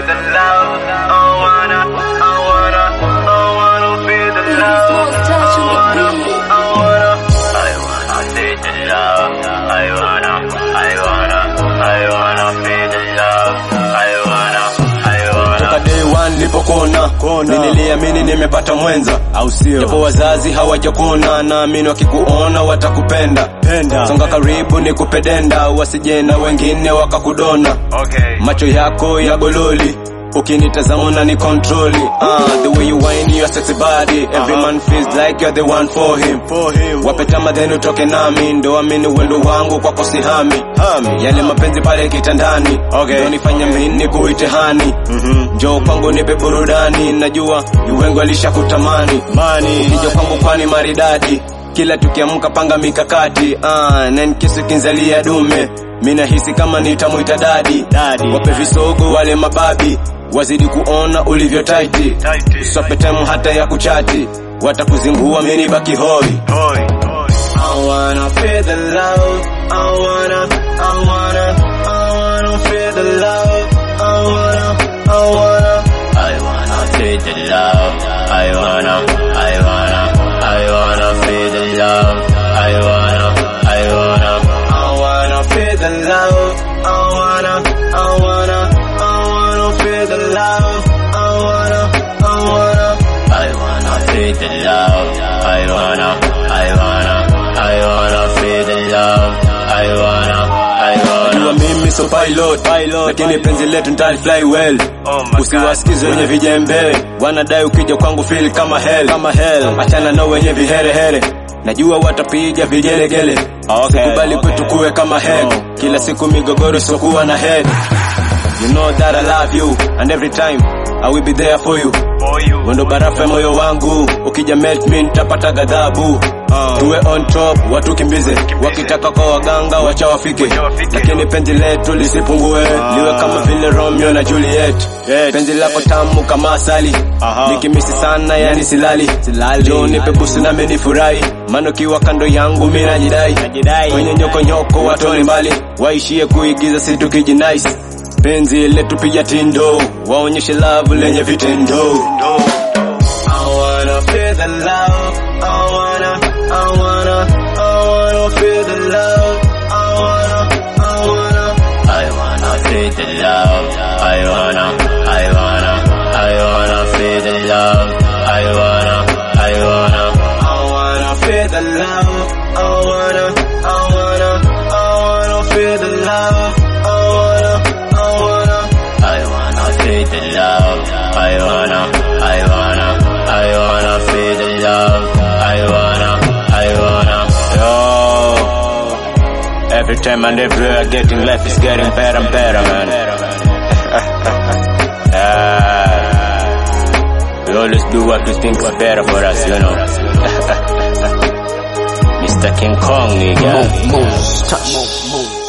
the love. I wanna, I wanna, I wanna feel the love. I wanna, I wanna feel the love. I wanna, I wanna, I wanna feel the love. I wanna, I wanna. Toka day one nilipokuona niliamini nimepata mwenza, au sio? japo wazazi hawajakuona, naamini wakikuona watakupenda. Penda. Songa karibu nikupedenda, wasije na wengine wakakudona. Okay. Macho yako ya gololi ukinitazama na ni kontroli uh, the way you whine your sexy body every man feels like you're the one for him For him. wape kama then utoke nami ndo amini uwendo wangu kwako sihami Hami. yale mapenzi pale kitandani Okay. ndo nifanya mini kuite hani Mhm. njoo kwangu nipe burudani najua ni wengi walishakutamani Mani. ukija kwangu kwani maridadi kila tukiamka panga mikakati ah, na nkisi kinzalia dume mi nahisi kama nitamwita dadi Dadi. wape visogo wale mababi wazidi kuona ulivyo taiti Tight. swape time hata ya kuchati watakuzingua mini baki hoi Boy. I wanna feel the love. I wanna, I wanna, I wanna feel the love. I wanna, I wanna, I wanna feel the love. I wanna, I wanna, I wanna feel the love. I wanna, I wanna, I wanna feel the love. I wanna, I wanna, I wanna feel the love. I wanna, I wanna, I wanna feel the love. I wanna, I wanna, I wanna feel the love. I wanna, I wanna. Jua mimi so pilot, pilot. Lakini penzi letu nitali fly well. Oh my Usiwasikize wenye vijembe, wanadai ukija kwangu feel kama hell, kama hell. Achana na wenye viherehere, najua watapiga vigelegele. Okay. Sikubali kwetu kuwe kama head, kila siku migogoro sokuwa na head. You know that I love you and every time I will be there for you. For you. Wendo barafu ya moyo wangu, ukija melt me nitapata ghadhabu. Tuwe on top, watukimbize, wakitaka kwa waganga wacha wafike, wafike. lakini penzi letu lisipungue, liwe kama vile Romeo na Juliet. Yes. Penzi lako tamu kama asali, Aha. nikimisi sana yani silali, jo nipe busu na mimi nifurahi, maana ukiwa kando yangu mimi najidai, Najidai. kwenye nyoko nyoko watoni mbali, waishie kuigiza si tukijinais penzi letu pija tindo, waonyeshe love lenye vitendo. No. I wanna feel the love. I wanna, I wanna, I wanna feel the love. I wanna, I wanna, I wanna feel the love. I wanna, I wanna, I wanna feel the love. I wanna, I wanna, I wanna feel the love. I wanna, I wanna, I wanna feel the love. I wanna, I wanna, I wanna feel the love. I wanna, I wanna, I wanna feel the love. I wanna, I wanna. Yo, every time and everywhere, getting life is getting better and better, man. yeah. We always do what we think is better for us, you know. Mr. King Kong, nigga. Move, move, touch, move, move.